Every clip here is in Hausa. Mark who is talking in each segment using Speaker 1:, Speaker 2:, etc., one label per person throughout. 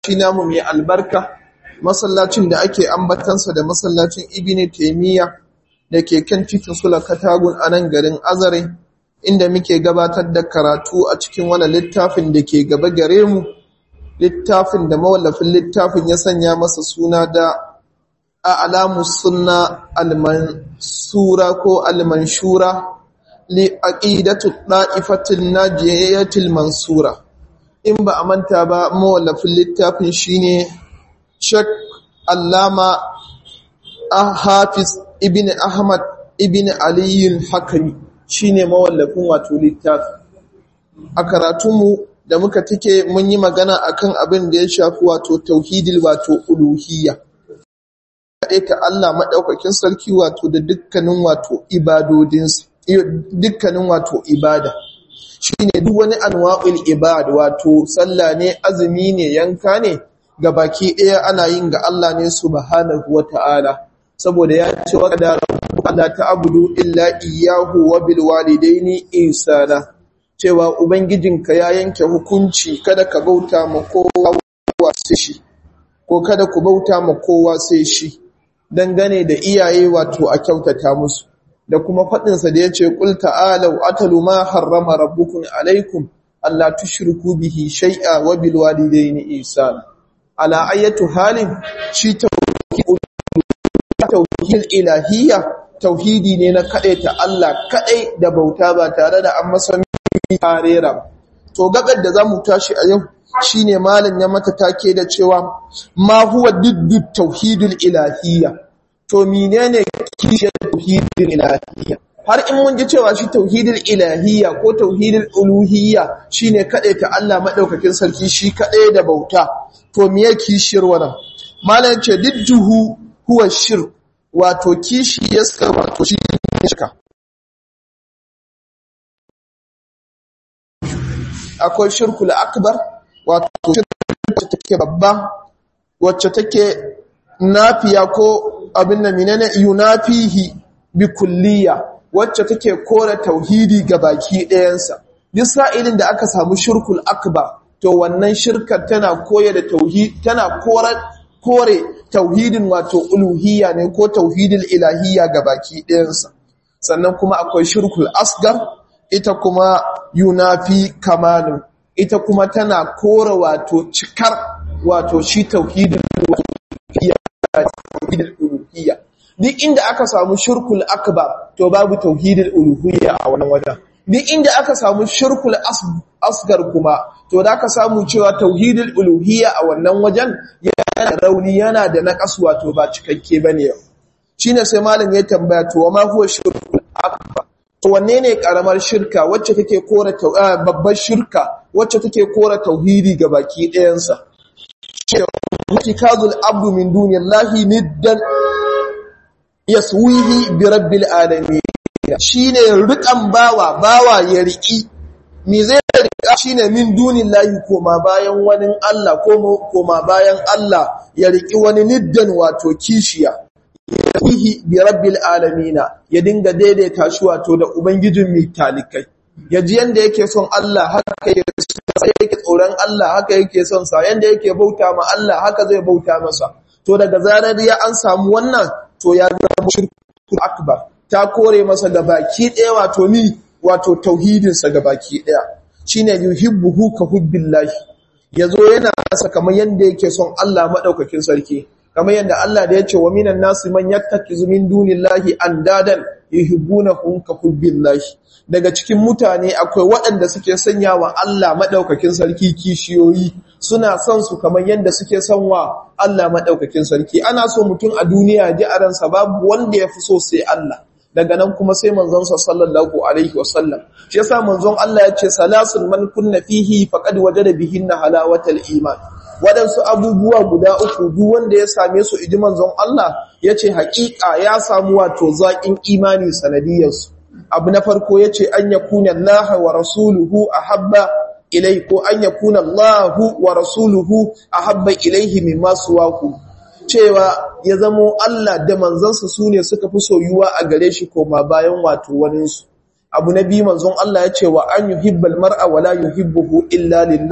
Speaker 1: shi namu mai albarka masallacin da ake ambatansa da masallacin ibn taymiya da ke kan titin sula katagun a nan garin azare inda muke gabatar da karatu a cikin wani littafin da ke gaba gare mu littafin da mawallafin littafin ya sanya masa suna da a'lamu sunna al-mansura ko al-manshura li aqidatu da'ifatil najiyatil mansura in ba a manta ba mawallafin littafin shine Sheikh Allama Hafiz ibn Ahmad ibn Ali al-Hakimi shine mawallafin wato littafin a karatunmu da muka tike mun yi magana akan abin da ya shafi wato tauhidil wato uluhiyya ta Allah madaukakin sarki wato da dukkanin wato ibadodinsa dukkanin wato ibada shine duk wani anwa'ul ibad wato sallah ne azumi ne yanka ne ga baki ɗaya ana yin ga Allah ne subhanahu wata'ala saboda ya ce wa qadara la ta'budu illa iyyahu wa bil walidaini ihsana cewa ubangijinka ya yanke hukunci kada ka bauta ma kowa sai shi ko kada ku bauta ma kowa sai shi dangane da iyaye wato a kyautata musu da kuma faɗinsa da ya ce ƙul ta'alau atalu ma harrama rabbukun alaikum Allah tushriku bihi shay'a wa bil walidayni ihsana ala ayatu halin shi tauhid ilahiyya tauhidi ne na ta Allah kadai da bauta ba tare da an masa tarera to gabar da zamu tashi a yau shine malam ya mata take da cewa ma huwa diddu tauhidul ilahiyya to menene kishiyar tauhidul ilahiyya har in mun ji cewa shi tauhidul ilahiyya ko tauhidul uluhiyya shine kadai ta Allah madaukakin sarki shi kadai da bauta to me yake kishiyar wannan malam ce didduhu huwa shirk wato kishiyarsa wato shi shirka akwai shirkul akbar wato shirka take babba wacce take nafiya ko abin da menene yunafihi bi kulliya wacce take kore tauhidi ga baki ɗayansa duk sa'ilin da aka samu shirkul akbar to wannan shirkar tana koya da tauhid tana kore kore tauhidin wato uluhiyya ne ko tauhidin ilahiyya ga baki ɗayansa sannan kuma akwai shirkul asgar ita kuma yunafi kamalun ita kuma tana kore wato cikar wato shi tauhidin uluhiyya duk inda aka samu shirkul akbar to babu tauhidin uluhiyya a wannan wajen duk inda aka samu shirkul asgar kuma to da aka samu cewa tauhidin uluhiyya a wannan wajen yana rauni yana da naqas wato ba cikakke bane yau shine sai malam ya tambaya to ma huwa shirkul akbar to wanne ne karamar shirka wacce take kora babbar shirka wacce take kora tauhidi ga baki ɗayansa itikazul abdu min duniyallahi niddan yaswihi bi rabbil alamin shine rikan bawa bawa ya riki me zai rika shine min duniyallahi koma bayan wani Allah koma bayan Allah ya riki wani niddan wato kishiya yaswihi bi rabbil alamin ya dinga daidaita shi wato da ubangijin mai talikai yaji yanda yake son Allah haka yake tsoron Allah haka yake son sa yanda yake bauta ma Allah haka zai bauta masa to daga zarar ya an samu wannan to ya zama shirku akbar ta kore masa ga baki ɗaya wato ni wato tauhidin sa ga baki ɗaya shine yuhibbuhu ka hubbillahi yazo yana masa kamar yanda yake son Allah madaukakin sarki kamar yadda Allah da ya ce wa minan nasu man yattakizu min dunillahi andadan yuhibbunahum ka hubbillahi daga cikin mutane akwai waɗanda suke sanya wa Allah madaukakin sarki kishiyoyi suna son su kamar yadda suke son wa Allah madaukakin sarki ana so mutum a duniya ji a ransa babu wanda ya fi so sai Allah daga nan kuma sai manzon sa sallallahu alaihi wasallam shi yasa manzon Allah ya ce salasun man kunna fihi faqad wajada bihinna halawatal iman waɗansu abubuwa guda uku duk wanda ya same su iji manzon Allah ya ce haƙiƙa ya samu wato zaƙin imani sanadiyarsu abu na farko ya ce an yakuna Allah wa rasuluhu a habba ilai ko an yakuna Allah wa rasuluhu a habba ilaihi mimma suwaku cewa ya zamo Allah da manzansa su ne suka fi soyuwa a gare shi koma bayan wato waninsu abu na biyu manzon Allah ya ce wa an yuhibbal mar'a wa la yuhibbuhu illa lillah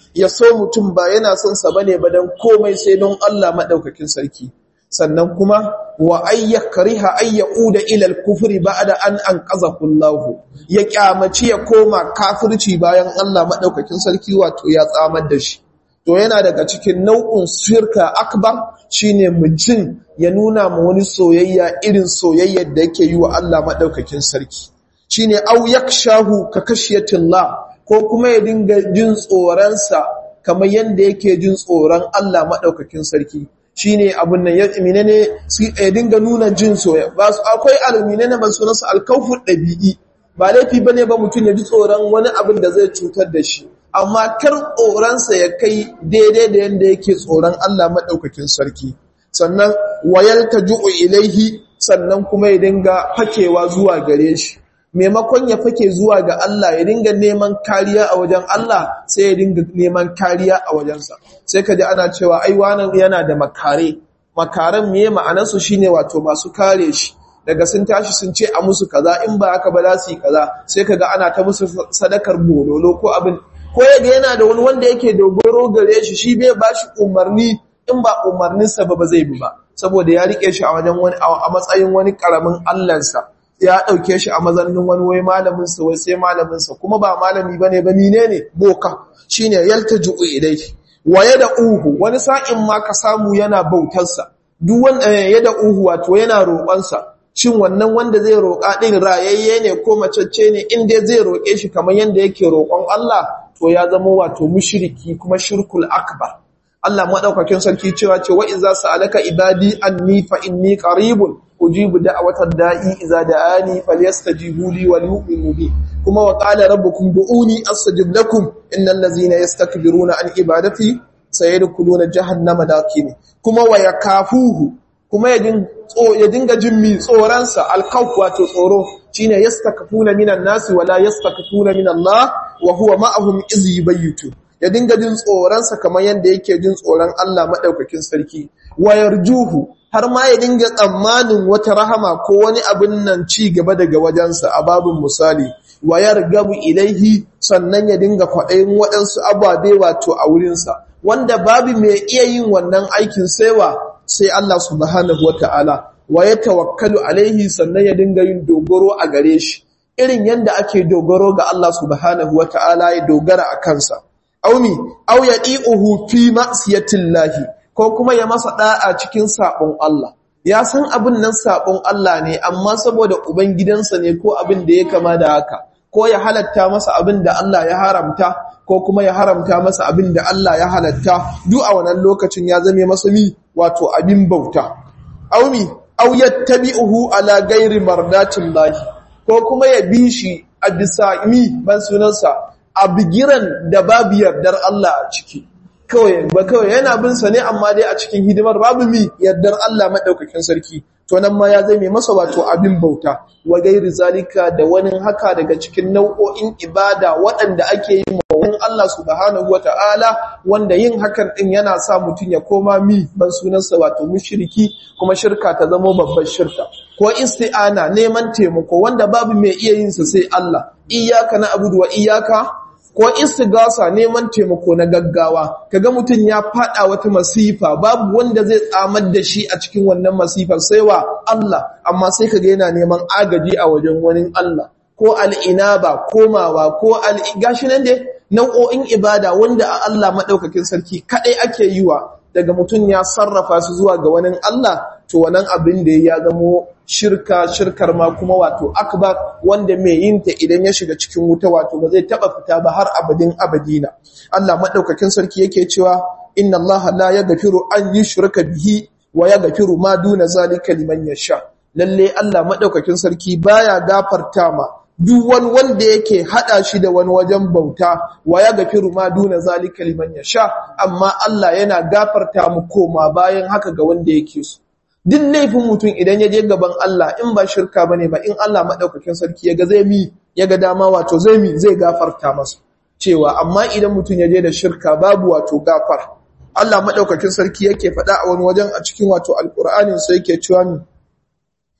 Speaker 1: ya so mutum ba yana son sa bane ba dan komai sai don Allah madaukakin sarki sannan kuma wa ayyakriha ayyuda ila al-kufri ba'da an anqazahu Allah ya kyamaci ya koma kafirci bayan Allah madaukakin sarki wato ya tsamar da shi to yana daga cikin nau'in shirka akbar shine mutum ya nuna ma wani soyayya irin soyayyar da yake yi wa Allah madaukakin sarki shine au yakshahu ka kashiyatillah ko kuma ya dinga jin tsoron sa kamar yanda yake jin tsoron Allah madaukakin sarki shine abun nan ya menene ya dinga nuna jin soyayya ba su akwai alminene ba sunansa alkawfu dabi'i ba laifi bane ba mutum ya ji tsoron wani abin da zai cutar da shi amma kar tsoronsa ya kai daidai da yadda yake tsoron Allah maɗaukakin sarki sannan wayar ta ju'u ilaihi sannan kuma ya dinga fakewa zuwa gare shi maimakon ya fake zuwa ga Allah ya dinga neman kariya a wajen Allah sai ya dinga neman kariya a wajensa sai ka ji ana cewa ai wannan yana da makare makaran miye ma'anarsu shine wato masu kare shi daga sun tashi sun ce a musu kaza in ba haka ba za su yi kaza sai kaga ana ta musu sadakar bololo ko abin ko yaga yana da wani wanda yake dogoro gare shi shi bai ba shi umarni in ba umarninsa ba ba zai bi ba saboda ya rike shi a wajen wani a matsayin wani karamin allansa ya dauke shi a mazanin wani wai malamin sa wai sai malamin sa kuma ba malami bane ba ni ne boka shine yaltaju ilayhi wa uhu wani sa'in ma ka samu yana bautar sa duk wanda uhu wato yana roƙon sa shin wannan wanda zai roƙa din rayayye ne ko macecce ne in dai zai roƙe shi kamar yanda yake roƙon Allah to ya zama wato mushriki kuma shirkul akbar Allah madaukakin sarki cewa ce wa idza sa'alaka ibadi anni fa inni qaribun ujibu da'watad da'i idza da'ani falyastajibu li wa yu'minu bi kuma wa qala rabbukum du'uni astajib lakum innal ladzina yastakbiruna an ibadati sayadkhuluna jahannama dakini kuma wa yakafuhu kuma ya dinga jin mi tsoransa alkhawf wato tsoro shine yastakfuna minan nasi wala yastakfuna min Allah wa huwa ma'ahum iz yubayyitu ya dinga jin tsoransa kamar yanda yake jin tsoron Allah madaukakin sarki wa yarjuhu har ma ya dinga tsammanin wata rahama ko wani abin nan ci gaba daga wajensa a babin misali wa yargabu ilaihi sannan ya dinga kwaɗayin waɗansu ababe wato a wurinsa wanda babu mai iya yin wannan aikin saiwa sai Allah subhanahu wata'ala wa ya tawakkalu alaihi sannan ya dinga yin dogaro a gare shi irin yanda ake dogaro ga Allah subhanahu wata'ala ya dogara a kansa aumi au yadi'uhu fi ma'siyatillahi ko kuma ya masa da'a cikin sabon Allah ya san abin nan sabon Allah ne amma saboda uban gidansa ne ko abin da ya kama da haka ko ya halatta masa abin da Allah ya haramta ko kuma ya haramta masa abin da Allah ya halatta duk a wannan lokacin ya zame masa mi wato abin bauta aumi aw yattabi'uhu ala ghairi mardatin lahi ko kuma ya bi shi a bisa mi ban sunansa a bigiran da babu yardar Allah a ciki kawai ba kawai yana bin sa ne amma dai a cikin hidimar babu mi yardar Allah madaukakin sarki to nan ma ya zame masa wato abin bauta wa gairi zalika da wani haka daga cikin nau'o'in ibada waɗanda ake yi mawuyin Allah subhanahu wata'ala wanda yin hakan din yana sa mutum ya koma mi ban sunansa wato mushriki kuma shirka ta zama babbar shirka ko isti'ana neman taimako wanda babu mai iya yin sa sai Allah iyyaka na'budu wa iyyaka ko istigasa neman taimako na gaggawa kaga mutum ya fada wata masifa babu wanda zai tsamar da shi a cikin wannan masifar sai wa Allah amma sai kaga yana neman agaji a wajen wani Allah ko al'inaba komawa ko gashi nan dai nau'o'in ibada wanda a Allah madaukakin sarki kadai ake yi wa daga mutum ya sarrafa su zuwa ga wani Allah to wannan abin da ya zamo shirka shirkar ma kuma wato akbar wanda mai yin ta idan ya shiga cikin wuta wato ba zai taba fita ba har abadin abadina Allah madaukakin sarki yake cewa inna Allah la yaghfiru an yushraka bihi wa yaghfiru ma duna zalika liman yasha lalle Allah madaukakin sarki baya gafarta ma duk wani wanda yake hada shi da wani wajen bauta wa ya gafiru ma duna zalika liman yasha amma Allah yana gafarta mu koma bayan haka ga wanda yake so duk laifin mutum idan ya je gaban Allah in ba shirka bane ba in Allah madaukakin sarki ya ga zai mi ya ga dama wato zai mi zai gafarta masa cewa amma idan mutum ya je da shirka babu wato gafar Allah madaukakin sarki yake faɗa a wani wajen a cikin wato alqur'anin sai yake cewa mi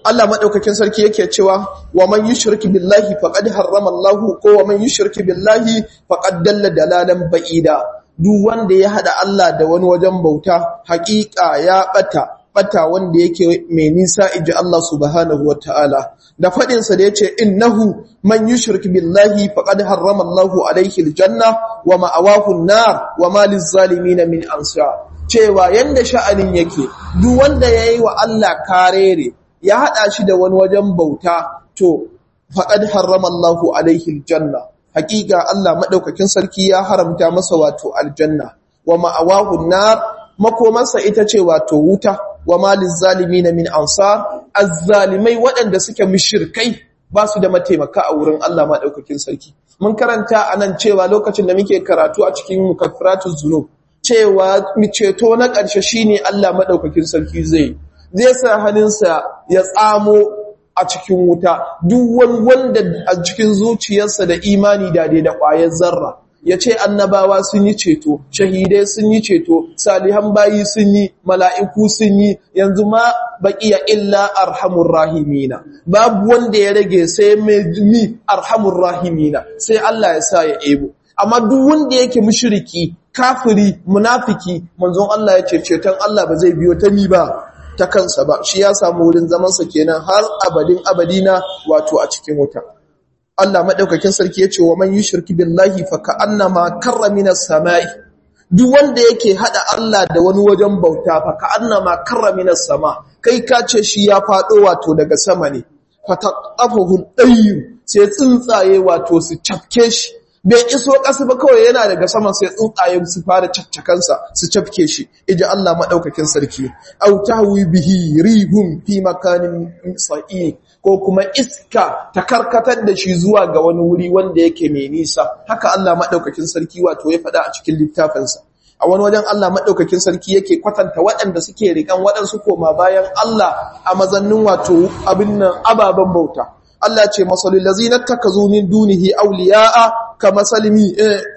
Speaker 1: Allah madaukakin sarki yake cewa wa man yushrik billahi faqad harrama Allahu ko wa man yushrik billahi faqad dalla dalalan ba'ida duk wanda ya hada Allah da wani wajen bauta haƙiƙa ya bata bata wanda yake mai nisa inji Allah subhanahu wataala da fadin sa da yace innahu man yushrik billahi faqad harrama Allahu alayhi aljanna wa ma'awahu an-nar wa ma lizzalimin min ansar cewa yanda sha'anin yake duk wanda yayi wa Allah karere ya haɗa shi da wani wajen bauta to faƙad harrama Allahu alaihi aljanna haƙiƙa Allah maɗaukakin sarki ya haramta masa wato aljanna wa ma'awahu nar makomarsa ita ce wato wuta wa malin zalimi na min ansar azzalimai waɗanda suke mushirkai ba su da mataimaka a wurin Allah maɗaukakin sarki mun karanta a nan cewa lokacin da muke karatu a cikin mukaffiratuz zunub cewa ceto na ƙarshe shine Allah maɗaukakin sarki zai zai sa hannunsa ya tsamo a cikin wuta duk wani wanda a cikin zuciyarsa da imani da dai da ƙwayar zarra ya ce annabawa sun yi ceto shahidai sun yi ceto salihan bayi sun yi mala'iku sun yi yanzu ma baƙiya illa arhamur rahimina babu wanda ya rage sai mai arhamur rahimina sai Allah ya sa ya ebo amma duk wanda yake mushriki kafiri munafiki manzon Allah ya ce ceton Allah ba zai biyo ta ni ba ta kansa ba shi ya samu wurin zamansa kenan har abadin abadina wato a cikin wuta Allah madaukakin sarki yace wa man yushriku billahi fa ka'annama karra minas samai duk wanda yake hada Allah da wani wajen bauta fa ka'annama karra minas sama kai ka ce shi ya fado wato daga sama ne fa taqafahu dayyu sai tsuntsaye wato su cafke shi bai iso ƙasa ba kawai yana daga saman sai tsuntsaye su fara cakcakansa su cafke shi iji Allah maɗaukakin sarki au tahwi bihi rihum fi makanin sa'i ko kuma iska ta karkatar da shi zuwa ga wani wuri wanda yake mai nisa haka Allah maɗaukakin sarki wato ya faɗa a cikin littafinsa a wani wajen Allah maɗaukakin sarki yake kwatanta waɗanda suke riƙan waɗansu koma bayan Allah a mazannin wato abin nan ababen bauta Allah ce masalul lazina takazu min dunihi awliya'a kama salimi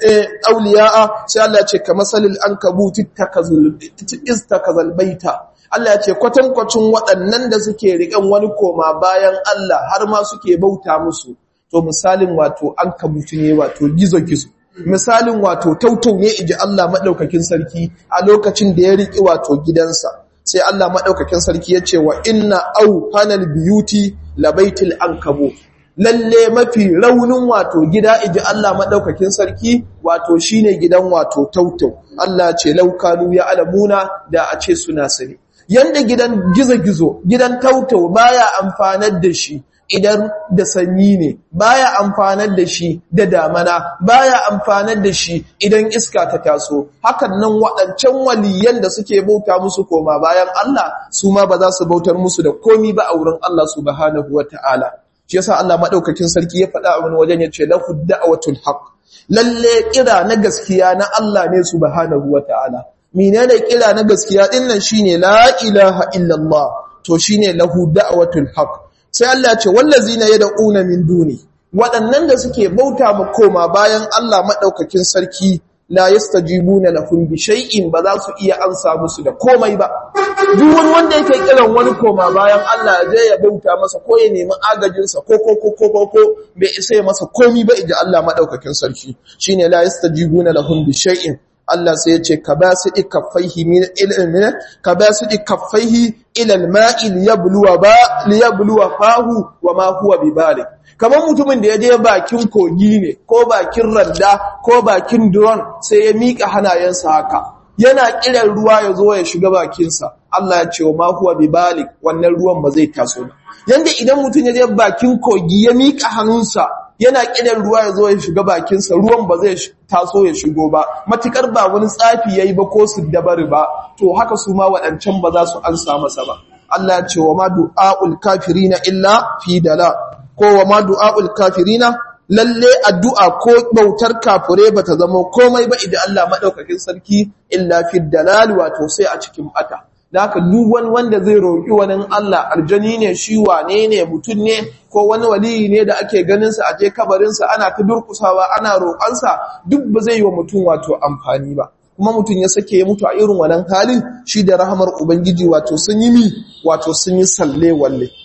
Speaker 1: awliya'a sai Allah ce kama salil ankabuti takazul istakazal baita Allah ce kwatankwacin waɗannan da suke riƙan wani koma bayan Allah har ma suke bauta musu to misalin wato ankabuti ne wato gizo-gizo misalin wato tautau ne iji Allah madaukakin sarki a lokacin da ya riƙi wato gidansa sai Allah maɗaukakin sarki ya ce wa inna au panel beauty labaitil ankabo lalle mafi raunin wato gida iji Allah maɗaukakin sarki wato shine gidan wato tautau Allah ce laukanu ya alamuna da a ce suna sani yanda gidan gizo-gizo gidan tautau baya amfanar da shi idan da sanyi ne baya amfanar da shi da damana baya amfanar da shi idan iska ta taso hakan nan waɗancan waliyan da suke bauta musu koma bayan Allah su ma ba za su bautar musu da komi ba a wurin Allah subhanahu wata'ala shi yasa Allah madaukakin sarki ya faɗa a wani wajen ya ce lahu da'watul haqq lalle kira na gaskiya na Allah ne subhanahu wata'ala menene kira na gaskiya din nan shine la ilaha illallah to shine lahu da'watul haqq sai Allah ce wallazina yad'una min duni waɗannan da suke bauta ma koma bayan Allah madaukakin sarki la yastajibuna lahum bi shay'in ba za su iya ansa musu da komai ba duk wani wanda yake kiran wani koma bayan Allah ya je ya bauta masa ko ya nemi agajin sa ko ko ko ko ko bai isa ya masa komai ba idan Allah madaukakin sarki shine la yastajibuna lahum bi shay'in Allah sai ya ce ka ba su ɗi kaffaihi min ilmin ka ba su ɗi kaffaihi ilal ma'i liyabluwa ba liyabluwa fahu wa ma huwa bibalik kamar mutumin da ya je bakin kogi ne ko bakin randa ko bakin duron sai ya mika hanayensa haka yana kiran ruwa ya zo ya shiga bakinsa Allah ya ce wa ma huwa bibalik wannan ruwan ba zai taso ba yanda idan mutum ya je bakin kogi ya mika hannunsa yana kidan ruwa ya zo ya shiga bakinsa ruwan ba zai taso ya shigo ba matukar ba wani tsafi yayi ba ko su dabari ba to haka su ma waɗancan ba za su ansa masa ba Allah ya ce wa ma du'aul kafirina illa fi dala ko wa ma du'aul kafirina lalle addu'a ko bautar kafure bata zama komai ba idan Allah madaukakin sarki illa fi dalal wato sai a cikin bata da haka duk wani wanda zai roƙi wani Allah aljani ne shi wane ne mutum ne ko wani waliyi ne da ake ganinsa a je kabarinsa ana ta durkusawa ana roƙansa duk ba zai yi wa mutum wato amfani ba kuma mutum ya sake ya mutu a irin wannan halin shi da rahamar ubangiji wato sun yi mi wato sun yi salle walle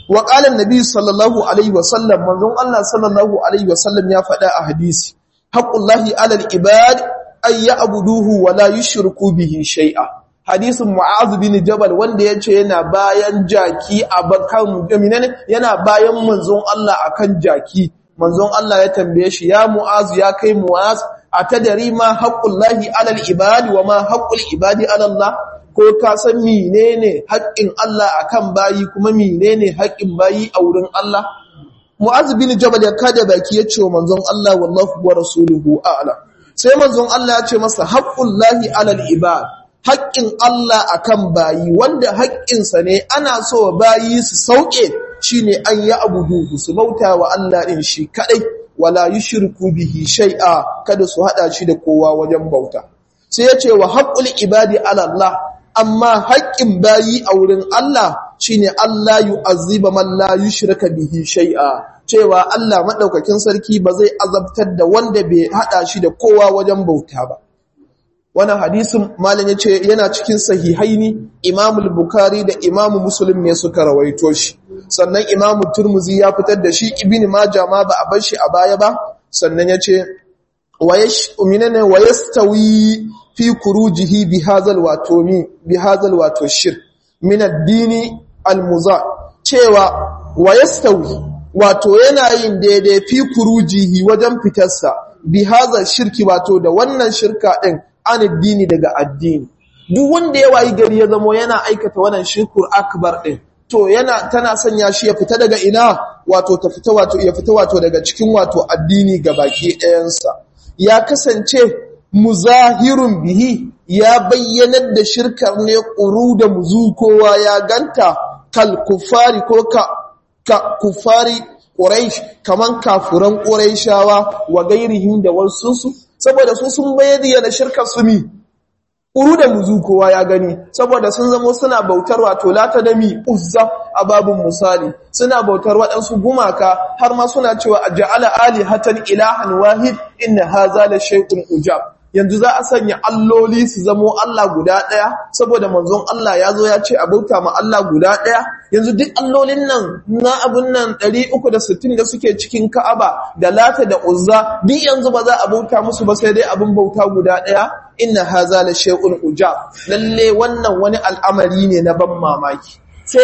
Speaker 1: wa qala annabi sallallahu alaihi wasallam manzon Allah sallallahu alaihi wasallam ya faɗa a hadisi haqqullahi alal ibad ay ya'buduhu wa la yushriku bihi shay'a hadisin mu'az bin jabal wanda yace yana bayan jaki a bakan yana bayan manzon Allah akan jaki manzon Allah ya tambaye shi ya mu'az ya kai mu'az atadari ma haqqullahi alal ibadi wa ma haqqul ibadi ala Allah ko ka san menene haƙƙin Allah akan bayi kuma menene haƙƙin bayi a wurin Allah mu'az bin jabal ya kada baki yace wa manzon Allah wallahu wa rasuluhu a'lam sai manzon Allah ya ce masa haqqullahi alal ibad haƙƙin Allah akan bayi wanda haƙƙinsa ne ana so bayi su sauke shine an yi abudu su bauta wa Allah ɗin shi kaɗai wala yushriku bihi shai'a kada su haɗa shi da kowa wajen bauta sai ya ce wa haqqul ibadi ala Allah amma haƙƙin bayi a wurin Allah shine Allah yu'azziba man la yushrika bihi shai'a cewa Allah madaukakin sarki ba zai azabtar da wanda bai haɗa shi da kowa wajen bauta ba wannan hadisin malam yace yana cikin sahihaini Imam al-Bukhari da Imam Muslim ne suka rawaito shi sannan Imam Turmuzi ya fitar da shi Ibn Majah ma ba a bar shi a baya ba sannan yace wayash minana wayastawi fi kurujihi bi hadzal wato mi bi hadzal wato shirk min ad-dini al-muza cewa wayastawi wato yana yin daidai fi kurujihi wajen fitarsa bi hadzal shirki wato da wannan shirka din an addini daga addini duk wanda ya wayi gari ya zamo yana aikata wannan shirkur akbar din to yana tana sanya shi ya fita daga ina wato ta fita wato ya fita wato daga cikin wato addini gabaki ɗayansa ya kasance muzahirun bihi ya bayyanar da shirkar ne ƙuru da muzu kowa ya ganta kal kufari ko ka, ka kufari ƙuraish kaman kafuran ƙuraishawa wa gairihim da wasu saboda su sun bayyana shirkar su mi uru da muzu kowa ya gani saboda sun zamo suna bautar wato lata da mi uzza a babun misali suna bautar waɗansu gumaka har ma suna cewa a ja'ala alihatan ilahan wahid inna haza la shay'un ujab yanzu za a sanya alloli su zamo Allah guda ɗaya saboda manzon Allah ya zo ya ce a bauta ma Allah guda ɗaya yanzu duk allolin nan na abun nan 360 da suke cikin Ka'aba da Lata da Uzza duk yanzu ba za a bauta musu ba sai dai abun bauta guda ɗaya inna haza la shay'un ujab lalle wannan wani al'amari ne na ban mamaki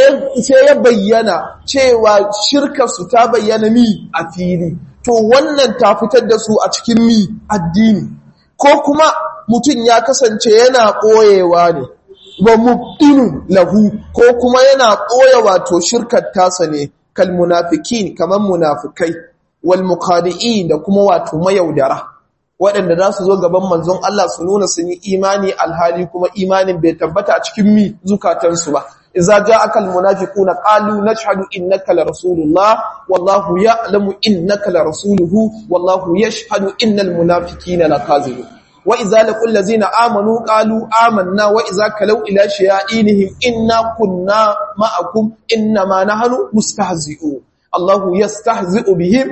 Speaker 1: sai ya bayyana cewa shirka su ta bayyana mi a fili to wannan ta fitar da su a cikin mi addini ko kuma mutum ya kasance yana ɓoyewa ne wa mubdinu lahu ko kuma yana ɓoye wato shirkar tasa ne kal munafikin kaman munafikai wal muqadi'in da kuma wato mayaudara waɗanda za su zo gaban manzon Allah su nuna sun yi imani alhali kuma imanin bai tabbata a cikin mi zukatansu ba idza ja'aka almunafiquna qalu nashhadu innaka la rasulullah wallahu ya'lamu innaka la rasuluhu wallahu yashhadu innal munafiqina lakazibun wa idza laqul ladzina amanu qalu amanna wa idza kalau ila shayainihim inna kunna ma'akum innama nahnu mustahzi'un Allahu yastahzi'u bihim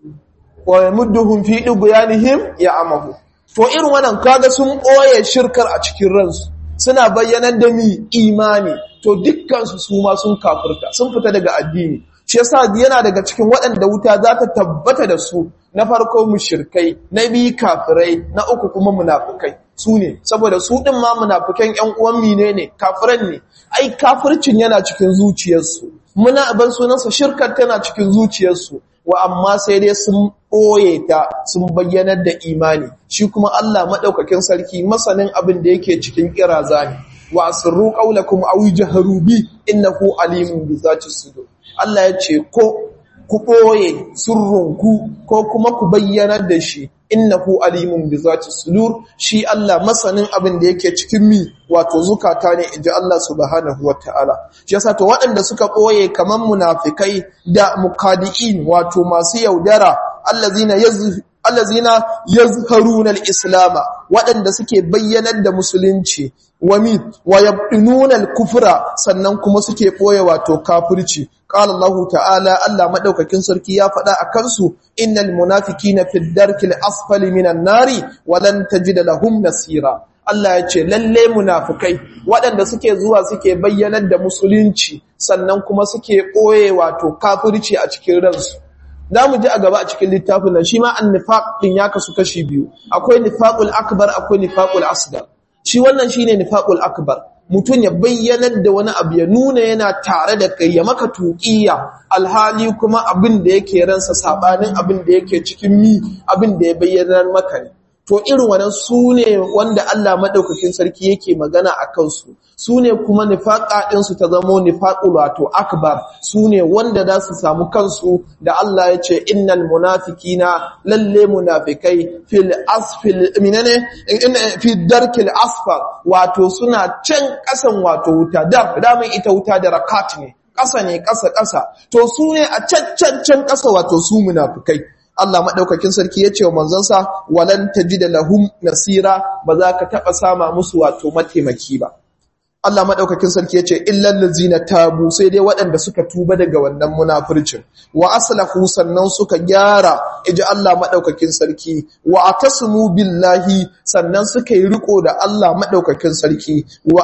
Speaker 1: wa yamudduhum fi dughyanihim ya'mahu to irin wannan kaga sun boye shirkar a cikin ransu suna bayyanar da mi imani to dukkansu su ma sun kafirta sun fita daga addini shi yasa yana daga cikin waɗanda wuta za ta tabbata da su na farko mushrikai na biyu kafirai na uku kuma munafikai su ne saboda su ɗin ma munafikan ƴan uwan mine ne kafiran ne ai kafircin yana cikin zuciyarsu muna ban sunansa shirkar tana cikin zuciyarsu wa amma sai dai sun ɓoye ta sun bayyanar da imani shi kuma Allah maɗaukakin sarki masanin abin da yake cikin ƙiraza ne wa asirru ƙaulakum aw jaharu bi innahu alimun bi zati sudur Allah ya ce ko ku ɓoye surrunku ko kuma ku bayyanar da shi innahu alimun bi zati sudur shi Allah masanin abin da yake cikin mi wato zukata ne inji Allah subhanahu wataala shi yasa to waɗanda suka ɓoye kaman munafikai da muqadiin wato masu yaudara allazina allazina yazharuna al-islam waɗanda suke bayyanar da musulunci wami wa yabdinuna al-kufra sannan kuma suke boye wato kafirci qala Allah ta'ala Allah madaukakin sarki ya faɗa akan su innal munafiqina fi ad-darki al-asfali minan nari wa lan tajid lahum nasira Allah ya ce lalle munafukai waɗanda suke zuwa suke bayyanar da musulunci sannan kuma suke ɓoye wato kafirci a cikin ransu za mu ji a gaba a cikin littafin nan shi ma an nifaq ɗin ya kasu kashi biyu akwai nifaqul akbar akwai nifaqul asgar shi wannan shine nifaqul akbar mutum ya bayyanar da wani abu ya nuna yana tare da kai ya maka tuƙiya alhali kuma abin da yake ransa sabanin abin da yake cikin mi abin da ya bayyanar maka ne to irin wannan su ne wanda Allah madaukakin sarki yake magana a kansu su ne kuma nifaqa ɗinsu ta zamo nifaqul wato akbar su ne wanda za su samu kansu da Allah ya ce innal munafikina lalle munafikai fil asfil minane fi darkil asfal wato suna can kasan wato wuta da damin ita wuta da rakat ne ƙasa ne ƙasa ƙasa to su ne a can can ƙasa wato su munafikai Allah maɗaukakin sarki ya ce wa manzansa walan da lahum nasira ba za ka taɓa sama musu wato mataimaki ba. Allah maɗaukakin sarki ya ce illal ladzina tabu sai dai waɗanda suka tuba daga wannan munafircin wa aslahu sannan suka gyara iji Allah maɗaukakin sarki wa atasmu billahi sannan suka yi riko da Allah maɗaukakin sarki wa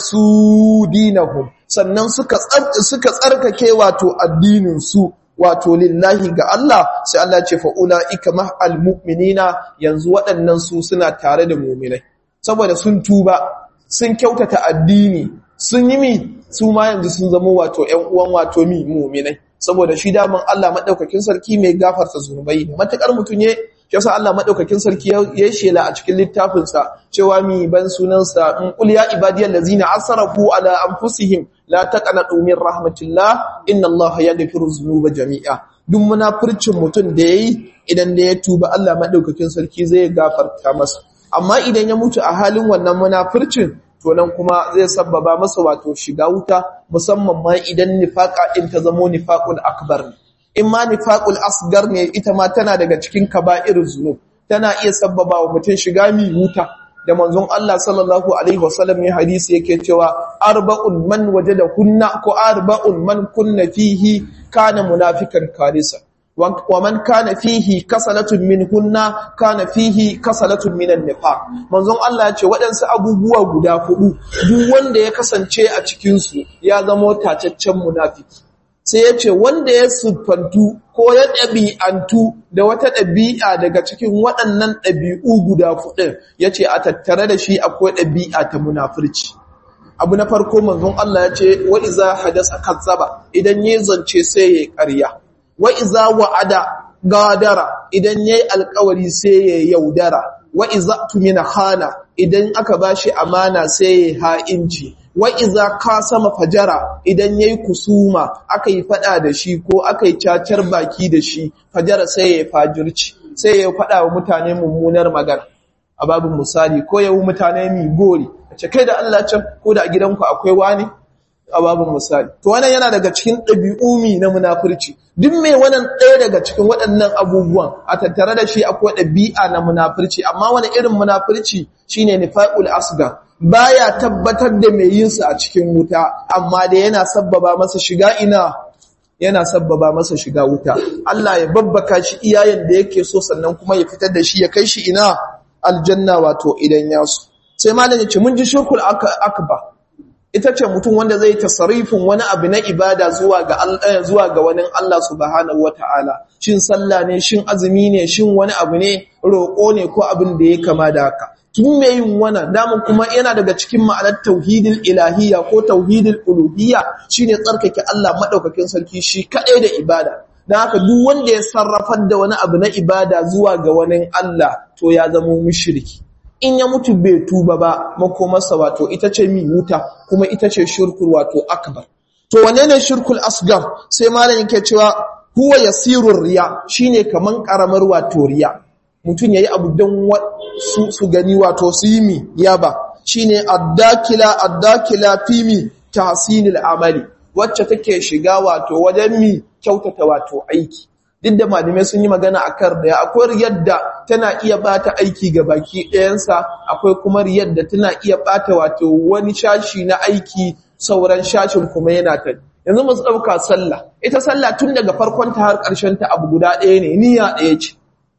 Speaker 1: aklasu dinahum sannan suka suka tsarkake wato addinin su wato lillahi ga Allah sai Allah ce fa'ula ika ma'al mu'minina yanzu waɗannan su suna tare da muminai saboda sun tuba sun kyautata addini sun yi mi su ma yanzu sun zama wato ‘yan uwan wato mi muminai saboda shi daman Allah maɗaukakin sarki mai gafarta zunubai ne matuƙar mutum ya yasa Allah maɗaukakin sarki ya shela a cikin littafinsa cewa mi ban sunansa in qul ya ibadiyal ladzina asrafu ala anfusihim la taqnatu min rahmatillah inna Allah yaghfiru dhunuba jami'a duk munafircin mutum da yayi idan da ya tuba Allah maɗaukakin sarki zai gafarta masa amma idan ya mutu a halin wannan munafircin to nan kuma zai sabbaba masa wato shiga wuta musamman ma idan nifaqa din ta zamo nifaqul akbar ne in ma nifaqul asgar ne ita ma tana daga cikin kaba'irul zunub tana iya sabbaba wa mutum shiga mi wuta da manzon Allah sallallahu alaihi wasallam ya hadisi yake cewa arba'un man wajada kunna ko arba'un man kunna fihi kana munafikan kalisa wa man kana fihi kasalatun min hunna kana fihi kasalatun minan nifaq manzon Allah ya ce waɗansu abubuwa guda hudu duk wanda ya kasance a cikin su ya zama tacaccen munafiki sai ya ce wanda ya siffantu ko ya ɗabi'antu da wata ɗabi'a daga cikin waɗannan ɗabi'u guda fuɗin ya ce a tattare da shi akwai ɗabi'a ta munafurci abu na farko manzon Allah ya ce wa iza hadasa kazzaba idan ya zance sai ya ƙarya wa iza wa'ada gadara idan ya yi alkawari sai ya yaudara wa iza tumina hana idan aka bashi amana sai ya ha'inci wa iza kasama fajara idan yayi kusuma aka yi fada da shi ko aka yi cacar baki da shi fajara sai ya fajirci sai ya fada wa mutane mummunar magana a babin misali ko yawu mutane mi gori ce kai da Allah can ko da a gidanku akwai wani a babin misali to wannan yana daga cikin ɗabi'umi na munafurci duk mai wannan ɗaya daga cikin waɗannan abubuwan a tattare da shi akwai ɗabi'a na munafurci amma wani irin munafurci shine nifaqul asgar baya tabbatar da mai yin sa a cikin wuta amma da yana sabbaba masa shiga ina yana sabbaba masa shiga wuta Allah ya babbaka shi iyayen da yake so sannan kuma ya fitar da shi ya kai shi ina aljanna wato idan ya so sai malam ya ce mun ji shirkul akbar ita ce mutum wanda zai tasarifin wani abu na ibada zuwa ga Allah zuwa ga wani Allah subhanahu wataala shin sallah ne shin azumi ne shin wani abu ne roƙo ne ko abin da ya kama da haka tun me yin wannan damun kuma yana daga cikin ma'anar tauhidil ilahiyya ko tauhidil uluhiyya shine tsarkake Allah madaukakin sarki shi kadai da ibada dan haka duk wanda ya sarrafar da wani abu na ibada zuwa ga wani Allah to ya zama mushriki in ya mutu bai tuba ba makomarsa wato ita ce mi wuta kuma ita ce shirkul wato akbar to wane ne shirkul asgar sai malam yake cewa huwa yasirur riya shine kaman karamar wato riya mutum yayi abu dan su su gani wato su yi mi yaba shine addakila addakila fi mi tahsinil amali wacce take shiga wato wajen mi kyautata wato aiki duk da malamai sun yi magana a kan riya akwai riyar da tana iya bata aiki ga baki ɗayansa akwai kuma riyar da tana iya bata wato wani shashi na aiki sauran shashin kuma yana ta yanzu mu ɗauka sallah ita sallah tun daga farkon ta har ƙarshen ta abu guda ɗaya ne niyya ɗaya ce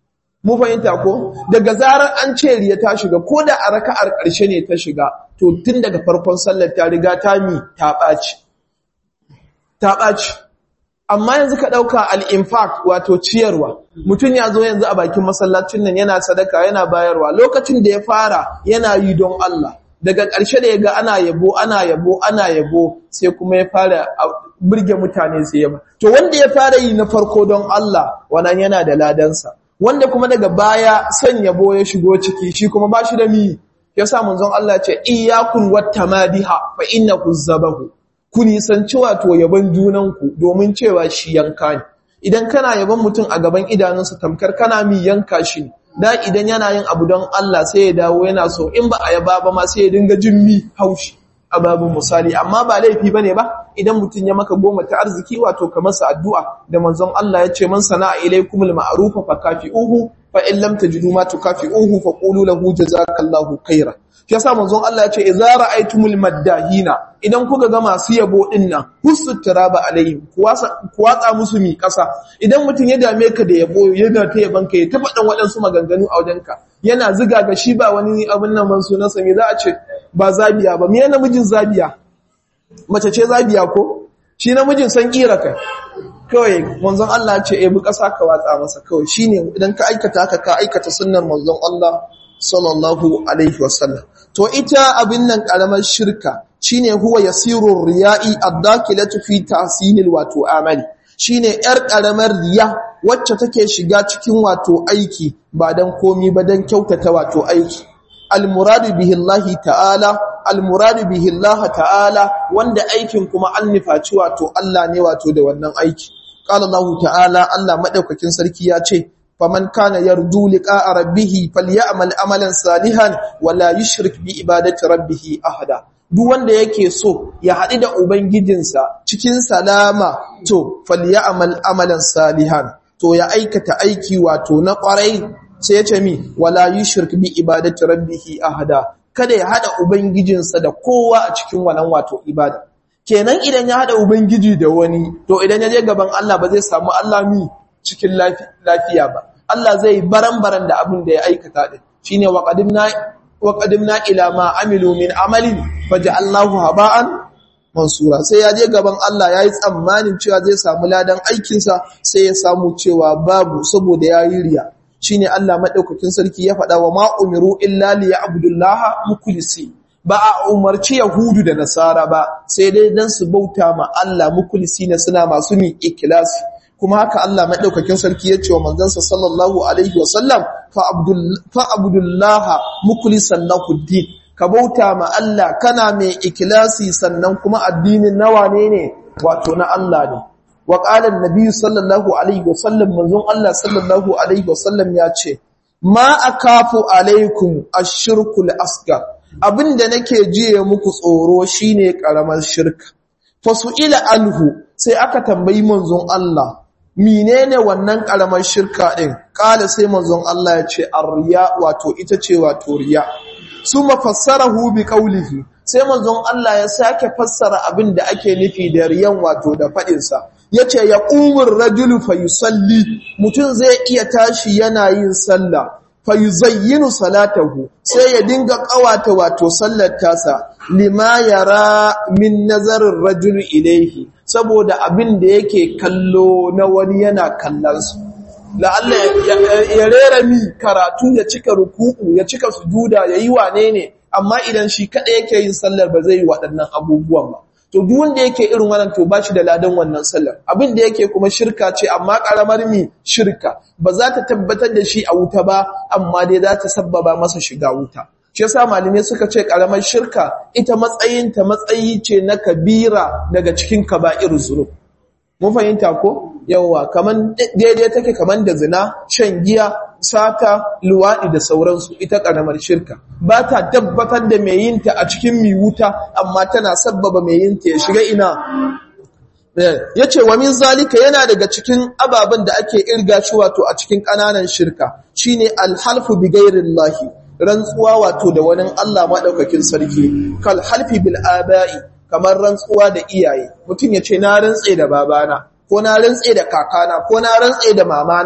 Speaker 1: mu fahimta ko daga zarar an ce riya ta shiga ko da a raka'ar ƙarshe ne ta shiga to tun daga farkon sallar ta riga ta mi ta ɓaci ta ɓaci amma yanzu ka ɗauka al'infaq wato ciyarwa mutum ya zo yanzu a bakin masallacin nan yana sadaka yana bayarwa lokacin da ya fara yana yi don Allah daga ƙarshe da ya ga ana yabo ana yabo ana yabo sai kuma ya fara burge mutane sai yaba to wanda ya fara yi na farko don Allah wannan yana da ladansa wanda kuma daga baya son yabo ya shigo ciki shi kuma ba shi da mi yasa manzon Allah ce iyyakum wattamadiha fa innahu zabahu ku nisanci wato yabon junanku domin cewa shi yanka ne idan kana yabon mutum a gaban idanunsa tamkar kana mi yanka shi da idan yana yin abu don Allah sai ya dawo yana so in ba a yaba ba ma sai ya dinga jin mi haushi a babin misali amma ba laifi bane ba idan mutum ya maka goma ta arziki wato ka masa addu'a da manzon Allah ya ce man sana'a ilaykumul ma'rufa fakafi'uhu fa in lam tajidu ma tukafi'uhu fa qulu lahu jazakallahu khairan shi yasa manzon Allah ya ce idza ra'aytumul maddahina idan kuka ga masu yabo din nan husu turaba alaihim kuwatsa musu mi kasa idan mutum ya dame ka da yabo yana ta yaban ka ya ta faɗan waɗansu maganganu a wajenka yana ziga ga shi ba wani abin nan man sunansa me za a ce ba zabiya ba me namijin zabiya mace ce zabiya ko shi namijin san kira kai kawai manzon Allah ce ebi kasa ka watsa masa kawai shine idan ka aikata haka ka aikata sunnar manzon Allah sallallahu alaihi wasallam to ita abin nan karamar shirka shine huwa yasirur riya'i ad-dakilatu fi tahsinil wato amali shine yar karamar riya wacce take shiga cikin wato aiki ba dan komi ba dan kyautata wato aiki al-muradu bihi Allah ta'ala al-muradu bihi Allah ta'ala wanda aikin kuma an nufaci wato Allah ne wato da wannan aiki qala Allah ta'ala Allah madaukakin sarki ya ce faman kana yarju liqa'a rabbih falyamal amalan salihan wala yushrik bi ibadati rabbih ahada duk wanda yake so ya haɗu da ubangijinsa cikin salama to falyamal amalan salihan to ya aikata aiki wato na ƙwarai sai ya ce mi wala yushrik bi ibadati rabbih ahada kada ya hada ubangijinsa da kowa a cikin wannan wato ibada kenan idan ya hada ubangiji da wani to idan ya je gaban Allah ba zai samu Allah mi cikin lafiya ba Allah zai baran-baran da abin da ya aikata din shine wa qadimna wa qadimna ila ma amilu min amalin faja'allahu haba'an mansura sai ya je gaban Allah yayi tsammanin cewa zai samu ladan aikin sa sai ya samu cewa babu saboda yayi riya shine Allah madaukakin sarki ya faɗa wa ma umiru illa liya'budullaha mukhlisi ba a umarci yahudu da nasara ba sai dai dan su bauta ma Allah mukhlisina suna masu mi ikhlasi kuma haka Allah madaukakin sarki ya ce wa manzansa sallallahu alaihi wasallam fa abdullaha mukhlisan lahu din ka bauta ma Allah kana mai ikhlasi sannan kuma addinin nawa ne ne wato na Allah ne wa qala annabi sallallahu alaihi wasallam manzon Allah sallallahu alaihi wasallam ya ce ma akafu alaikum ash-shirkul asgar abinda nake jiye muku tsoro shine karamar shirka fasu'ila anhu sai aka tambayi manzon Allah menene wannan karamar shirka din kala sai manzon Allah ya ce arriya wato ita ce wato riya suma fassarahu bi qawlihi sai manzon Allah ya sake fassara abin da ake nufi da riyan wato da fadin sa yace ya umur rajulu fayusalli mutun zai iya tashi yana yin sallah fayuzayyinu salatahu sai ya dinga kawata wato sallar tasa lima yara min nazarin rajul ilaihi saboda abin da yake kallo na wani yana kallonsu la'alla ya rera mi karatu ya cika ruku'u ya cika sujuda ya yi wane ne amma idan shi kaɗai yake yin sallar ba zai yi waɗannan abubuwan ba to duk wanda yake irin wannan to ba shi da ladan wannan sallar abin da yake kuma shirka ce amma karamar mi shirka ba za ta tabbatar da shi a wuta ba amma dai za ta sabbaba masa shiga wuta shi yasa malamai suka ce karamar shirka ita matsayin ta matsayi ce na kabira daga cikin kaba'ir zunub mun fahimta ko yawa kaman daidai take kaman da zina shan giya sata luwaɗi da sauransu ita ƙaramar shirka ba ta tabbatar da mai yinta a cikin mi wuta amma tana sabbaba mai yinta ya shiga ina ya ce wa min zalika yana daga cikin ababen da ake irga shi wato a cikin ƙananan shirka shine alhalfu bi ghairillahi rantsuwa wato da wani Allah maɗaukakin sarki kal halfi bil aba'i kamar rantsuwa da iyaye mutum ya ce na rantse da babana ko na rantse da kakana ko na rantse da mamana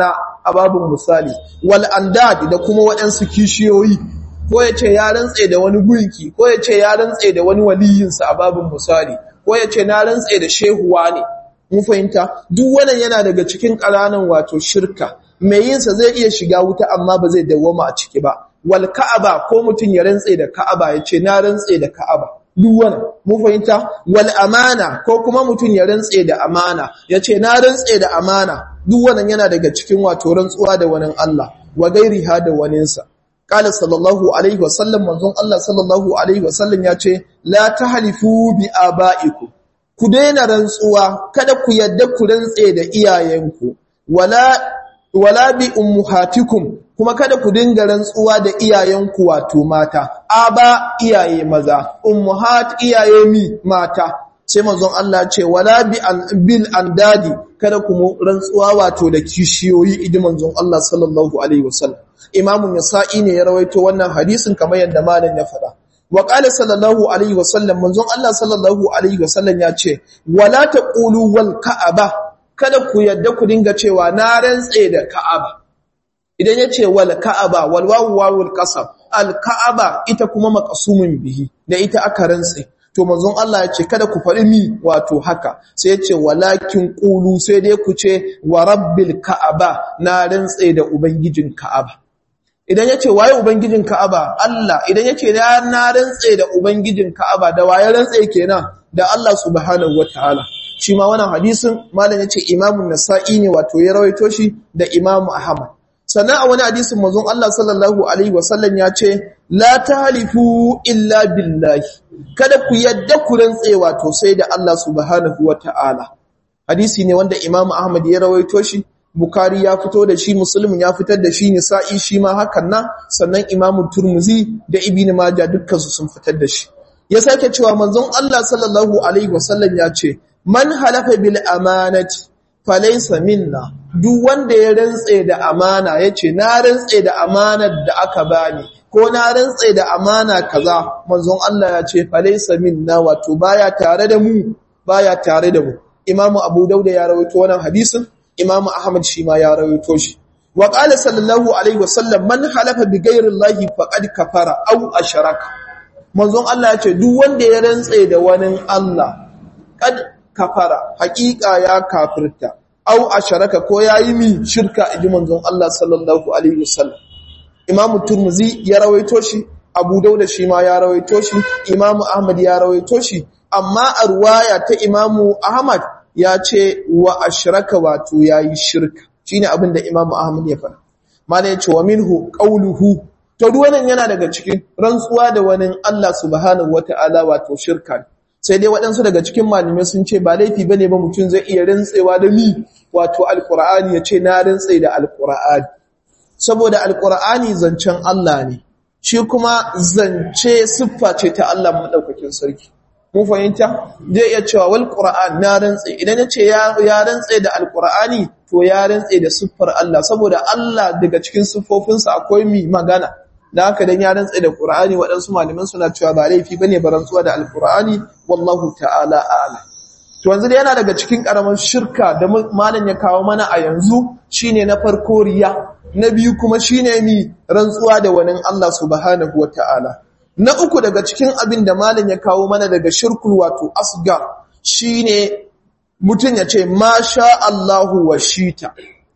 Speaker 1: a babin misali wal andad da kuma waɗansu kishiyoyi ko ya ce ya rantse da wani gunki ko ya ce ya rantse da wani waliyinsa a babin misali ko ya ce na rantse da shehuwa ne mun fahimta duk wannan yana daga cikin ƙananan wato shirka mai yinsa zai iya shiga wuta amma ba zai dawwama a ciki ba wal ka'aba ko mutum ya rantse da ka'aba ya ce na rantse da ka'aba duk wannan mun fahimta wal amana ko kuma mutum ya rantse da amana ya ce na rantse da amana duk wannan yana daga cikin wato rantsuwa da wani Allah wa gairiha da waninsa qala sallallahu alaihi wasallam manzon Allah sallallahu alaihi wasallam ya ce la tahlifu bi abaikum ku daina rantsuwa kada ku yadda ku rantse da iyayenku wala wala bi ummahatikum kuma kada ku dinga rantsuwa da iyayenku wato mata aba iyaye maza ummahat iyaye mi mata sai manzon Allah ce wala bi an bil andadi kada ku rantsuwa wato da kishiyoyi idan manzon Allah sallallahu alaihi wasallam imamu nasa'i ne ya rawaito wannan hadisin kamar yadda malam ya faɗa wa qala sallallahu alaihi wasallam manzon Allah sallallahu alaihi wasallam ya ce wala taqulu wal ka'aba kada ku yadda ku dinga cewa na rantse da ka'aba idan yace wal ka'aba wal wawu wawul qasab al ka'aba ita kuma maqsumun bihi da ita aka rantse to manzon Allah ya ce kada ku faɗi mi wato haka sai ya ce walakin qulu sai dai ku ce wa rabbil ka'aba na rantse da ubangijin ka'aba idan yace waye ubangijin ka'aba Allah idan yace na rantse da ubangijin ka'aba da waye rantse kenan da Allah subhanahu wataala shi ma wannan hadisin malam yace Imam nasai ne wato ya rawaito shi da Imam Ahmad sannan a wani hadisin manzon Allah sallallahu alaihi wasallam ya ce la tahlifu illa billahi kada ku yadda ku rantse wato sai da Allah subhanahu wataala hadisi ne wanda Imam Ahmad ya rawaito shi Bukhari ya fito da shi Muslim ya fitar da shi Nisa'i shi ma hakan nan sannan Imam Turmuzi da Ibn Majah dukkan su sun fitar da shi ya sake cewa manzon Allah sallallahu alaihi wasallam ya ce man halafa bil amanati falaysa minna duk wanda ya rantse da amana yace na rantse da amanar da aka bani ko na rantse da amana kaza manzon Allah ya ce falaysa minna wato baya tare da mu baya tare da mu Imam Abu Dawud ya rawaito wannan hadisin Imam Ahmad shi ma ya rawaito shi wa qala sallallahu alaihi wasallam man halafa bi ghairi llahi faqad kafara aw asharaka manzon Allah ya ce duk wanda ya rantse da wani Allah kad kafara haƙiƙa ya kafirta au asharaka ko yayi mi shirka inji manzon Allah sallallahu alaihi wasallam Imam Turmuzi ya rawaito shi Abu Dawud shi ma ya rawaito shi Imam Ahmad ya rawaito shi amma a ruwaya ta Imam Ahmad ya ce wa ashraka wato yayi shirka shine abin da Imam Ahmad ya faɗa mana ya ce wa minhu qawluhu to duwannan yana daga cikin rantsuwa da wani Allah subhanahu wataala wato shirka sai dai waɗansu daga cikin malamai sun ce ba laifi bane ba mutum zai iya rantsewa da mi wato alqur'ani ya ce na rantse da alqur'ani saboda alqur'ani zancen Allah ne shi kuma zance siffa ce ta Allah madaukakin sarki mun fahimta zai iya cewa wal qur'an na rantse idan yace ya ya rantse da alqur'ani to ya rantse da siffar Allah saboda Allah daga cikin siffofinsa akwai mi magana da haka dan ya rantse da qur'ani waɗansu malaman suna cewa ba laifi bane ba rantsuwa da alqur'ani wallahu ta'ala a'lam to yanzu yana daga cikin karamar shirka da malam ya kawo mana a yanzu shine na farko riya na biyu kuma shine mi rantsuwa da wani Allah subhanahu wata'ala na uku daga cikin abin da malam ya kawo mana daga shirkul wato asgar shine mutum ya ce masha Allahu wa shita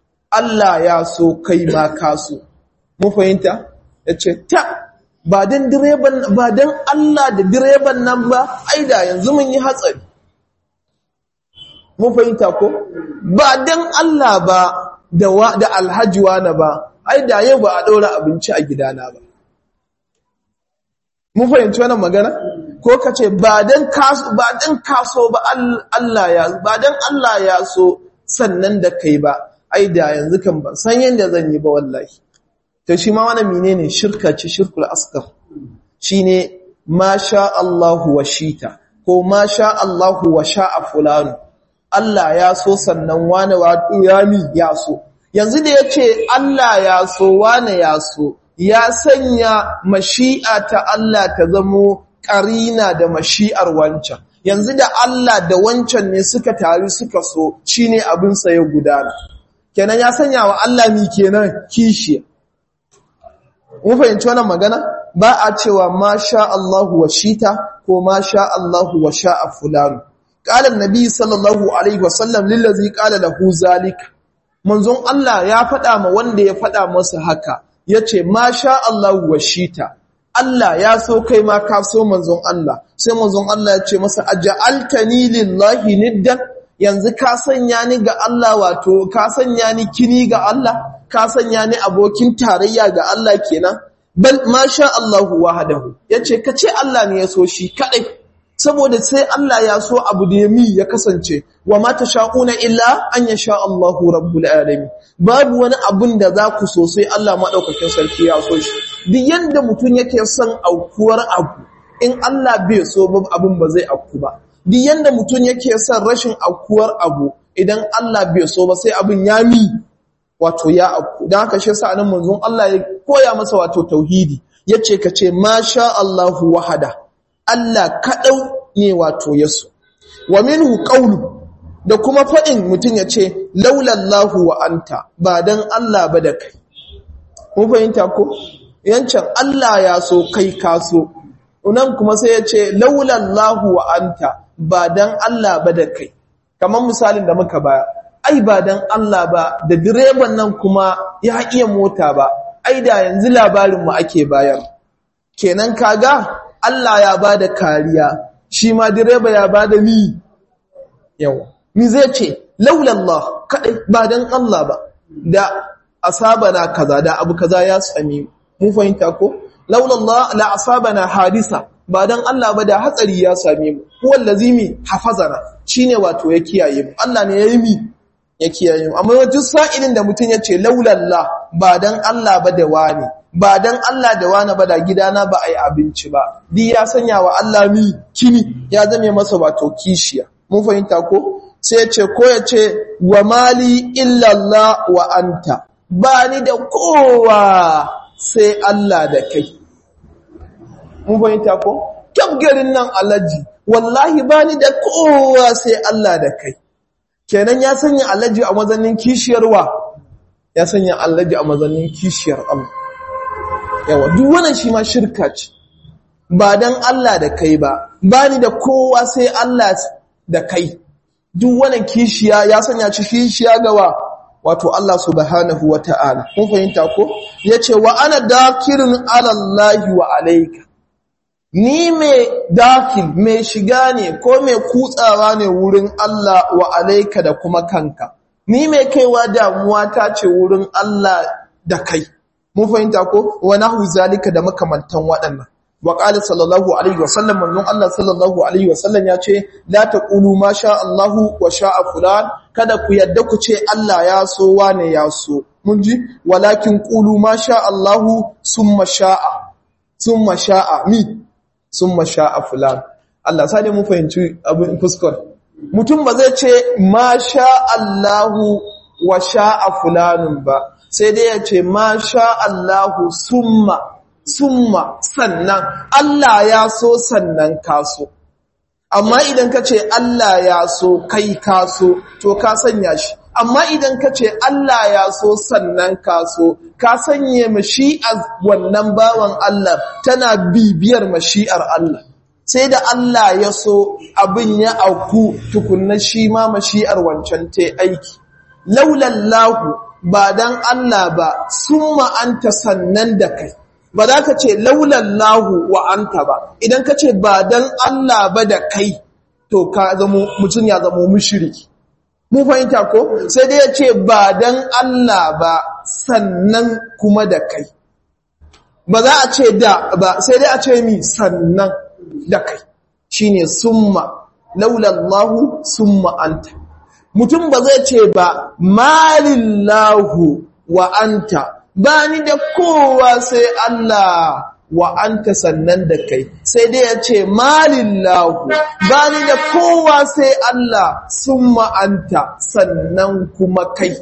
Speaker 1: Allah ya so kai ma ka so mu fahimta yace ta ba dan direban ba dan Allah da direban nan ba ai da yanzu mun yi hatsari mu fahimta ko ba dan Allah ba da da alhaji na ba ai da yau ba a daura abinci a gidana ba mu fahimci wannan magana ko kace ba dan kaso ba dan kaso ba Allah ya ba dan Allah ya so sannan da kai ba ai da yanzu kan ban san yanda zan yi ba wallahi to shi ma wannan menene shirka ce shirkul asghar shine ma sha Allahu wa shita ko ma sha Allahu wa sha'a fulanu Allah ya so sannan wane wato ya mi ya so yanzu da yace Allah ya so wane ya so ya sanya mashi'a ta Allah ta zamo ƙarina da mashi'ar wancan yanzu da Allah da wancan ne suka taru suka so shine abin sa ya gudana kenan ya sanya wa Allah mi kenan kishi mun fahimci wannan magana ba a cewa ma sha Allahu wa shita ko ma sha Allahu wa sha'a fulanu qala annabi sallallahu alaihi wasallam lillazi qala lahu zalika manzon Allah ya faɗa ma wanda ya faɗa masa haka yace ma sha Allahu wa shita Allah ya so kai ma ka so manzon Allah sai manzon Allah ya ce masa aj'altani lillahi niddan yanzu ka sanya ni ga Allah wato ka sanya ni kini ga Allah ka sanya ni abokin tarayya ga Allah kenan bal masha Allahu wahdahu yace kace Allah ne ya so shi kadai saboda sai Allah ya so abu da yami ya kasance wa ma tashaquna illa an yasha Allahu rabbul alamin babu wani abun da za ku so sai Allah madaukakin sarki ya so shi duk yanda mutun yake son aukuwar abu in Allah bai so ba abun ba zai auku ba duk yanda mutun yake son rashin aukuwar abu idan Allah bai so ba sai abun ya mi wato ya auku dan haka shi yasa nan manzon Allah ya koya masa wato tauhidi yace kace masha Allahu wahada Allah kaɗau ne wato yaso. Wa minhu ƙaunu da kuma faɗin mutum ya ce, Laulallahu wa anta ba don Allah ba da kai. Kun fahimta ko? Yancan Allah ya so kai kaso. Unan kuma sai ya ce, Laulallahu wa anta ba don Allah ba da kai. Kamar misalin da muka baya, ai ba don Allah ba da direban nan kuma ya iya mota ba, ai da yanzu labarinmu ake bayar. Kenan kaga Allah ya ba da kariya, shi ma direba ya ba da mi yawa. Mi zai ce, laulallah kaɗai ba don Allah ba, da asaba na kaza, da abu kaza ya sami mu fahimta ko? Laulallah la asaba na hadisa, ba don Allah ba da hatsari ya sami mu, kuwan lazimi hafazana shi ne wato ya kiyaye mu, Allah ne ya yi mi ya kiyaye mu. Amma wajen sa'ilin da mutum ya ce, laulallah ba don Allah ba da wani, ba dan Allah da wani ba da gidana ba a yi abinci ba di ya sanya wa Allah mi kini ya zame masa wato kishiya mun fahimta ko sai ce ko ya ce wa mali illallah wa anta ba ni da kowa sai Allah da kai mun fahimta ko kyaf garin nan alaji wallahi ba ni da kowa sai Allah da kai kenan ya sanya alaji a mazanin kishiyarwa ya sanya alaji a mazanin kishiyar Allah yawa duk wannan shi ma shirka ce ba dan Allah da kai ba bani da kowa sai Allah da kai duk wannan kishiya ya sanya ci kishiya gawa wato Allah subhanahu wata'ala kun fahimta ko yace wa ana dakirun ala Allah wa alayka ni me dakil me shiga ne ko me kutsawa ne wurin Allah wa alayka da kuma kanka ni me kaiwa damuwa ta ce wurin Allah da kai mun fahimta ko wa nahu zalika da makamantan waɗannan wa qala sallallahu alaihi wasallam manzon Allah sallallahu alaihi wasallam ya ce la taqulu ma sha Allahu wa sha'a fulan kada ku yadda ku ce Allah ya so wane ya so mun ji walakin qulu ma sha Allahu summa sha'a summa sha'a mi summa sha'a fulan Allah sai dai mun fahimci abin fuskar mutum ba zai ce ma sha Allahu wa sha'a fulanun ba sai dai ya ce ma sha Allahu summa summa sannan Allah ya so sannan kaso amma idan ka ce Allah ya so kai kaso to ka sanya shi amma idan ka ce Allah ya so sannan kaso ka sanye mashi'ar wannan bawan Allah tana bibiyar mashi'ar Allah sai da Allah ya so abin ya auku tukunna shi ma mashi'ar wancan ta aiki laulallahu ba dan Allah ba summa anta sannan da kai ba za ka ce laulallahu wa anta ba idan ka ce ba dan Allah ba da kai to ka zamo mutum ya zamo mushriki mu fahimta ko sai dai ya ce ba dan Allah ba sannan kuma da kai ba za a ce da ba sai dai a ce mi sannan da kai shine summa laulallahu summa anta mutum ba zai ce ba malillahu wa anta ba ni da kowa sai Allah wa anta sannan da kai sai dai ya ce malillahu ba ni da kowa sai Allah summa anta sannan kuma kai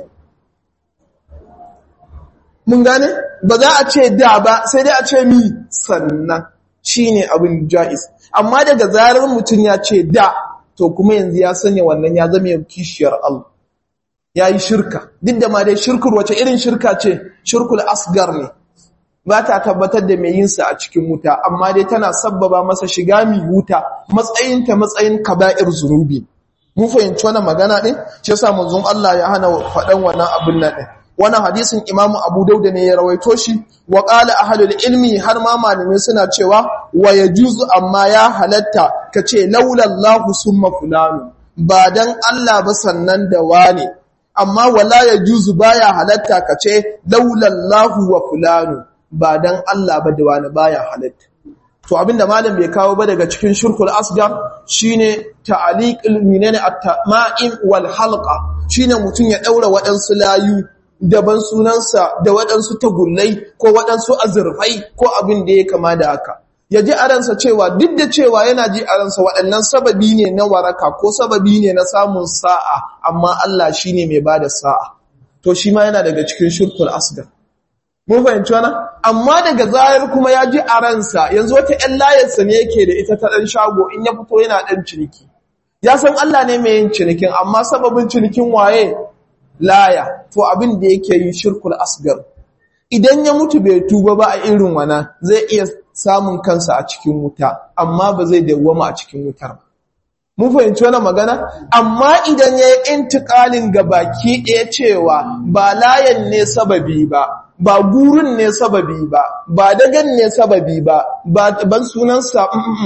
Speaker 1: mun gane ba za a ce da ba sai dai a ce mi sannan shine abin jaiz amma daga zarar mutum ya ce da to kuma yanzu ya sanya wannan ya zama kishiyar Allah yayi shirka duk da ma dai shirkur wace irin shirka ce shirkul asgar ne ba ta tabbatar da mai yinsa a cikin wuta amma dai tana sabbaba masa shiga mi wuta matsayinta matsayin kaba'ir zunubi mun fahimci wannan magana din shi yasa manzon Allah ya hana faɗan wannan abin nan din wannan hadisin Imam Abu Dawud ne ya rawaito shi wa qala ahlul ilmi har ma malamai suna cewa wa yajuzu amma ya halatta kace laula Allah summa fulanu ba dan Allah ba sannan da wane amma wala yajuzu baya halatta kace laula Allah wa fulanu ba dan Allah ba da wani baya halatta to abinda malam bai kawo ba daga cikin shirkul asgar shine ta'liqul minani at-tama'im wal halqa shine mutun ya daura wadansu layu daban sunansa da wadansu tagullai ko wadansu azurfai ko abin da ya kama da haka ya ji aransa cewa duk da cewa yana ji aransa waɗannan sababi ne na waraka ko sababi ne na samun sa'a amma Allah shine mai bada sa'a to shi ma yana daga cikin shirkul asgar mun fahimci wannan amma daga zahir kuma ya ji a ransa yanzu wata ƴan layarsa ne yake da ita ta ɗan shago in ya fito yana ɗan ciniki ya san Allah ne mai yin cinikin amma sababin cinikin waye laya to abin da yake yi shirkul asgar idan ya mutu bai tuba ba a irin wana zai iya samun kansa a cikin wuta amma ba zai dawwama a cikin wutar ba mun fahimci wannan magana amma idan ya yi intikalin ga baki ɗaya cewa ba layan ne sababi ba ba gurin ne sababi ba ba dagan ne sababi ba ban sunansa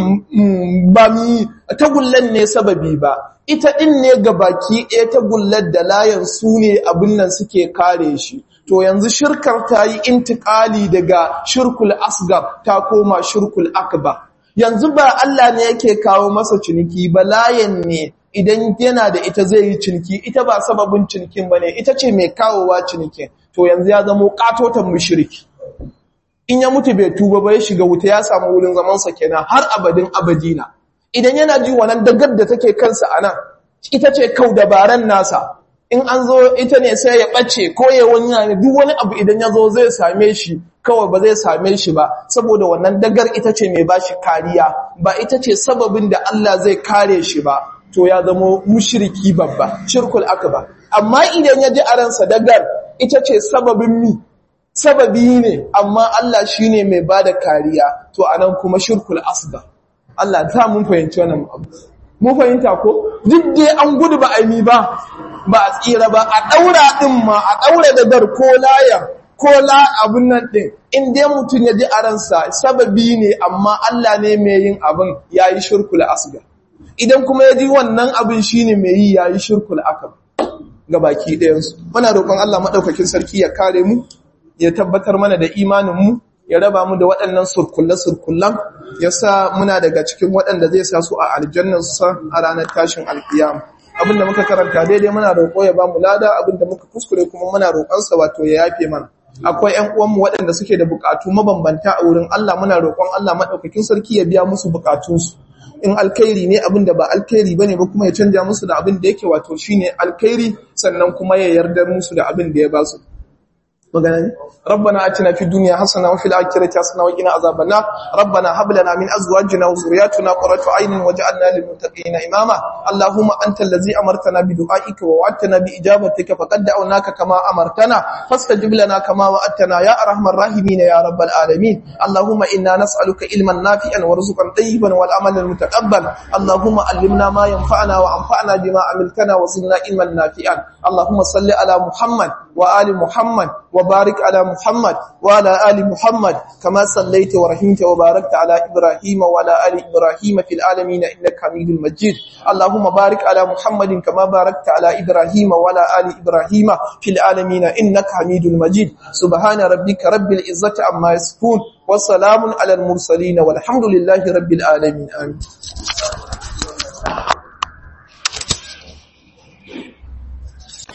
Speaker 1: ba mi tagullan ne sababi ba ita ɗin ne ga baki ɗaya tagullar da layan su ne abin nan suke kare shi to yanzu shirkar ta yi intikali daga shirkul asgar ta koma shirkul akbar yanzu ba Allah ne yake kawo masa ciniki ba layan ne idan yana da ita zai yi ciniki ita ba sababin cinikin bane ita ce mai kawowa cinikin to yanzu ya zama katotan mushriki in ya mutu bai tuba ba ya shiga wuta ya samu wurin zaman sa kenan har abadin abadina idan yana ji wannan dagar da take kansa anan ita ce kau dabaran nasa in an zo ita ne sai ya ɓace ko ya wani duk wani abu idan ya zo zai same shi kawai ba zai same shi ba saboda wannan dagar ita ce mai bashi kariya ba ita ce sababin da Allah zai kare shi ba to ya zama mushriki babba shirkul akbar amma idan ya ji a ransa dagar ita ce sababin mi sababi ne amma Allah shine mai bada kariya to anan kuma shirkul asghar Allah ta mun fahimci wannan abu mun fahimta ko duk dai an gudu ba a mi ba ba a tsira ba a ɗaura ɗin ma a ɗaura da dar ko laya ko la abin nan ɗin in dai mutum ya ji a ransa sababi ne amma Allah ne mai yin abin ya yi shirkul asga idan kuma ya ji wannan abin shi ne mai yi ya yi shirkul akab ga baki ɗayansu muna roƙon Allah maɗaukakin sarki ya kare mu ya tabbatar mana da imaninmu ya raba mu da waɗannan surkulle-surkullen ya sa muna daga cikin waɗanda zai sa su a aljannarsa a ranar tashin alkiyama abinda muka karanta daidai muna roƙo ya ba mu lada abinda muka kuskure kuma muna roƙonsa wato ya yafe mana akwai ƴan uwanmu waɗanda suke da buƙatu mabambanta a wurin Allah muna roƙon Allah madaukakin sarki ya biya musu buƙatunsu in alkhairi ne abinda ba alkhairi bane ba kuma ya canja musu da abin da yake wato shine alkhairi sannan kuma ya yarda musu da abin da ya ba su magana ne ربنا اتنا في الدنيا حسنه وفي الاخره حسنه وقنا عذاب النار ربنا هب لنا من ازواجنا وذرياتنا قرة عين واجعلنا للمتقين اماما اللهم انت الذي امرتنا بدعائك ووعدتنا باجابتك فقد دعوناك كما امرتنا فاستجب لنا كما وعدتنا يا ارحم الراحمين يا رب العالمين اللهم انا نسالك علما نافعا ورزقا طيبا والعمل المتقبل اللهم علمنا ما ينفعنا وانفعنا بما عملتنا وزدنا علما نافعا اللهم صل على محمد وآل محمد وبارك على محمد وعلى آل محمد كما صليت ورحمت وباركت على إبراهيم وعلى آل إبراهيم في العالمين إنك حميد مجيد اللهم بارك على محمد كما باركت على إبراهيم وعلى آل إبراهيم في العالمين إنك حميد مجيد سبحان ربك رب العزة عما يصفون وسلام على المرسلين والحمد لله رب العالمين آمين